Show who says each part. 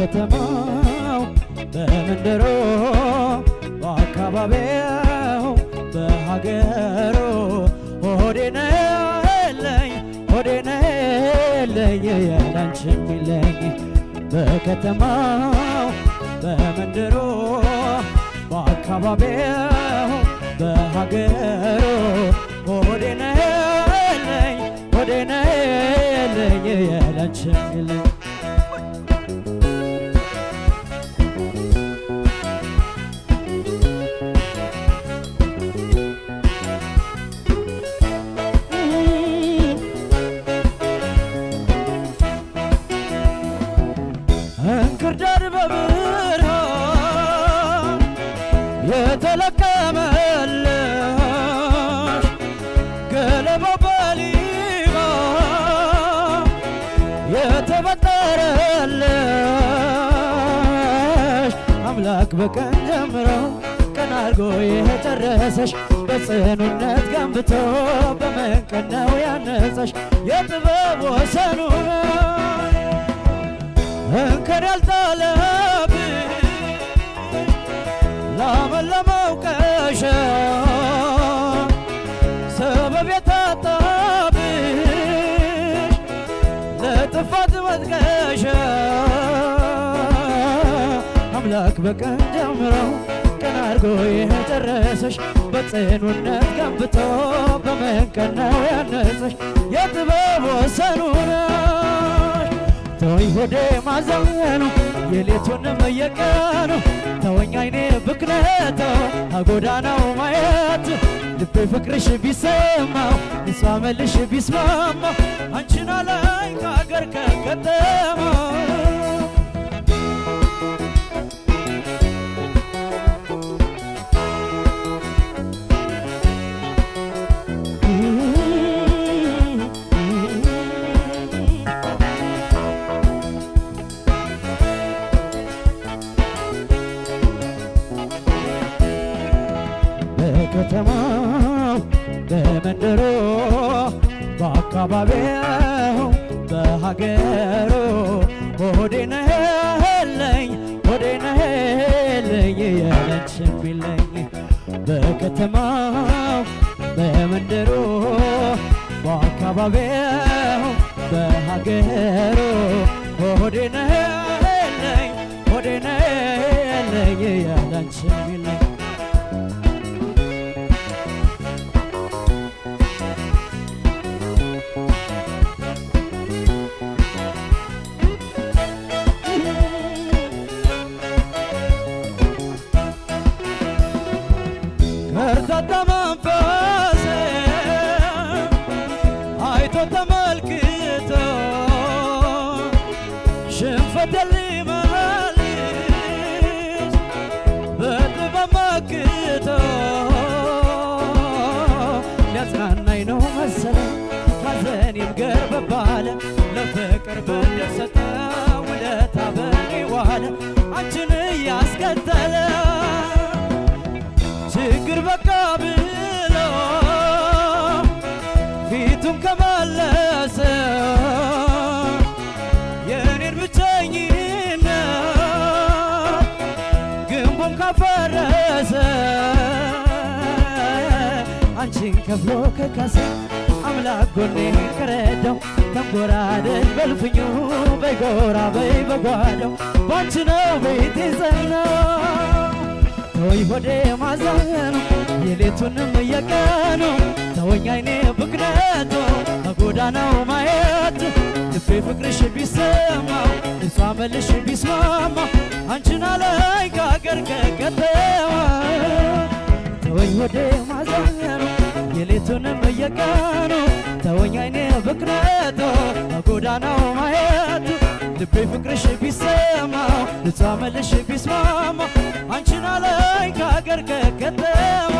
Speaker 1: በከተማው በመንደሮ በአካባቢው በሀገሩ ሆዴ ነለኝ ሆዴ ነለኝ ያላንቺ የሚለኝ በከተማው በመንደሮ በአካባቢው በሀገሩ ሆዴ ነለኝ ሆዴ ነለኝ ያላንቺ የሚለኝ እንክርዳድ በብርሃን የተለቀመልሽ ገለባው በሊባ የተበጠረልሽ አምላክ በቀን ጀምሮ ቀን አድርጎ የጨረሰሽ በጽኑነት ገንብቶ በመንቀን ነው ያነጸሽ የጥበብ ወሰኑ እንከን ያልጣለብሽ ላመለመው ቀሻ ሰበብ የታጣብሽ ለጥፋት መጥቀሻ አምላክ በቀን ጀምሮ ቀን አድርጎ የጨረሰሽ በጽኑነት ገንብቶ በመንቀን ነው ያነጸሽ የጥበብ ወሰኑ ነሽ ተወኝ ሆዴ ማዘኑ የሌቱንም የቀኑ ተወኝ አይኔ ብክነቶ አጎዳናው ማየት ልቤ ፍቅርሽ ቢሰማው እሷ መልሽ ቢስማማው አንቺን አላይ ከአገር ከገጠመው በከተማው በመንደሮ በአካባቢው በሀገሩ ሆዴ ነህልኝ ሆዴ ነህልኝ ያለች የሚለኝ በከተማው በመንደሮ በአካባቢው በሀገሩ ሆዴ ነህልኝ ሆዴ ነህልኝ ያለች የሚለኝ ከርታታ መንፈስ አይቶ ተመልክቶ ሽንፈት ሊመልስ በጥበብ መክቶ ሊያጽናናኝ ነው መሰለኝ ሐዘኔም ገርበብ አለ ለፍቅር ብድር ሰጠ ውለታ በኔ ዋለ አንቺን እያስከተለ ችግር በቃ ብሎ ፊቱን ከመለሰ የእኔን ብቸኝነት ግንቡን ካፈረሰ አንቺን ከፍሎ ከካሰ አምላክ ጎኔ ከረዳው ተንጎራደድ በልፍኙ በይጎራ በይ በጓዳው ባንቺ ነው ቤቴ ጸናው ተወኝ ሆዴ ማዘኑ የሌቱንም የቀኑ ተወኝ አይኔ ብክነቱ በጎዳናው ማየት ልቤ ፍቅርሽ ቢሰማው እሷ መልሽ ቢስማማው አንቺን አለኝ ከአገር ከከተማ ተወኝ ሆዴ ማዘኑ የሌቱንም የቀኑ ተወኝ አይኔ ብክነቱ በጎዳናው ማየት ልቤ ፍቅርሽ ቢሰማው ልጿ መልሽ ቢስማማ አንቺን አለኝ ከአገር ከከተማ